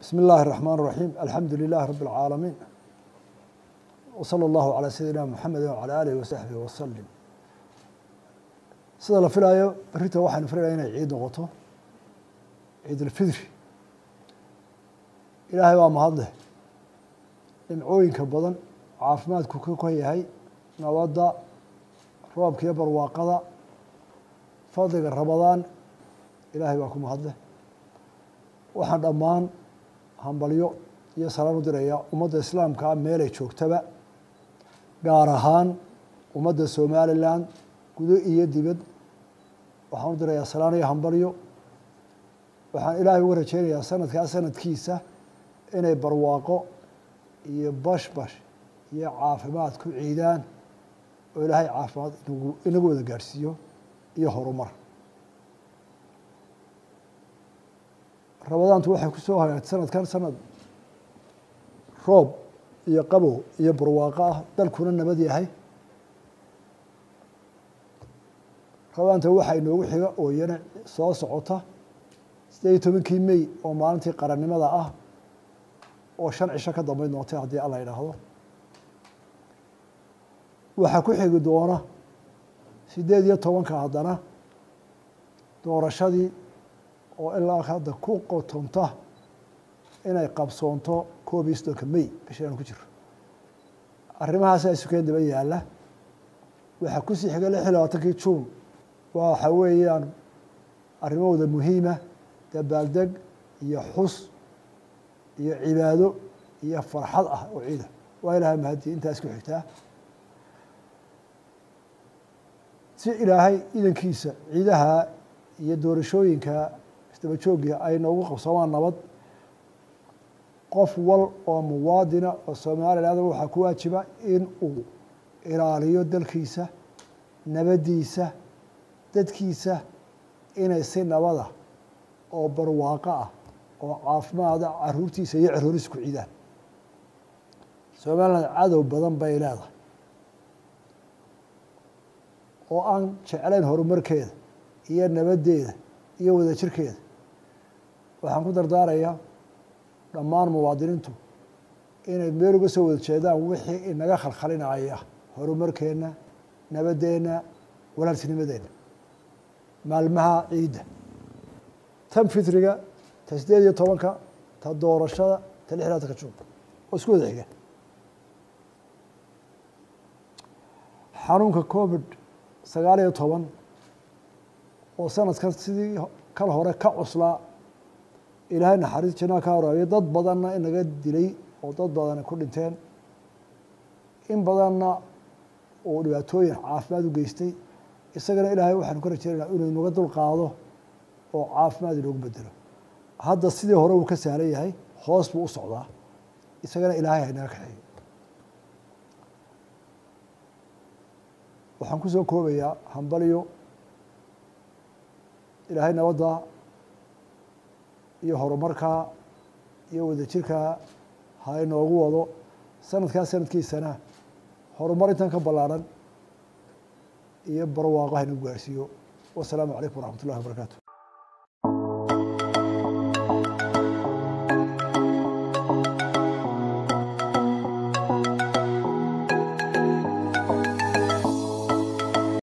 بسم الله الرحمن الرحيم الحمد لله رب العالمين وصلى الله على سيدina محamed وعلى آله وصaحبه وسلم sida la filaayo berita waxaynu filaya inay ciid noqoto ciid اlfidri ilaahay baa mahadleh dhimcooyinka badan caafimaadku ka kon yahay nabadda roobka iyo barwaaqada fadliga ramadaan ilaahay baa ku mahadleh waxaan dhammaan hambalyo iyo salaan u diraya ummadda islaamkaa meelay joogtaba gaar ahaan ummadda somalilan gudo iyo dibad waxaan u dirayaa salaan iyo hambalyo waxaan ilaahay uga rajeynayaa sanadkaa sanadkiisa inay barwaaqo iyo bashbash iyo caafimaad ku ciidaan oo ilaahay caafimaad inagu inagu wada gaadhsiiyo iyo horumar ramadaantu waxay ku soo hagaagtay sanadkan sanad roob iyo qabow iyo barwaaqo ah dalkuna nabad yahay ramadaanta waxaa inoogu xiga oo iyana soo socota sideed iyo tobankii mey oo maalintii qarannimada ah oo shan cisho ka dambeyn doontay haddii alla yidhaahdo waxaa ku xigi doona sideed iyo tobanka haddana doorashadii oo ilaa hadda ku qotonta inay qabsoonto koob iyo soddonka may bisha aan ku jiro arrimahaasa sukeen daba yaalla waxaa kusii xiga lix iyo labaatankii juun waxa weeyaan arrimahooda muhiima dabaaldeg iyo xus iyo cibaado iyo farxad ah oo ciida waa ilahay mahadiye intaas ku xigtaa si ilaahay idankiisa ciidaha iyo doorashooyinka isdaba joogga ay noogu qabsoomaan nabad qof wal oo muwaadina oo somaliland waxaa ku waajiba in uu ilaaliyo dalkiisa nabaddiisa dadkiisa inay si nabada oo barwaaqo ah oo caafimaada caruurtiisa iyo carooriisa ku ciidaan somaliland cadow badan bay leedahay oo aan jeclayn horumarkeeda iyo nabaddeeda iyo wadajirkeeda waxaan ku dardaarayaa dhammaan muwaadiniintu inay meel uga soo wada jeedaan wixii inaga khalkhalinaya horumarkeenna nabaddeenna walaaltinimadeenna maalmaha ciidda tan fitriga ta sideed iyo tobanka ta doorashada ta lix labatanka juun oo isku wada xiga xanuunka covid sagaal iyo toban oo sanadkan sidii kal hore ka cuslaa ilaahay naxariis janaa ka horaayo dad badanna inaga dilay oo dad badana ku dhinteen in badanna uu dhibaatooyin caafimaad u geystay isagana ilaahay waxaanu ka rajeynayna inuu inaga dul qaado oo caafimaad inoogu bedelo hadda sidii hore uu ka sahlan yahay hoos buu u socdaa isagana ilaahay haynaga kaxeeyo waxaan ku soo koobayaa hambalyo ilaahay nabadda iyo horumarkaa iyo wadajirkaa ha inoogu wado sanadkaa sanadkiisana horumar intan ka ballaaran iyo barwaaqo ha inagu gaarhsiiyo wasalaamu calaykum waraxmat ullahi wabarakaatu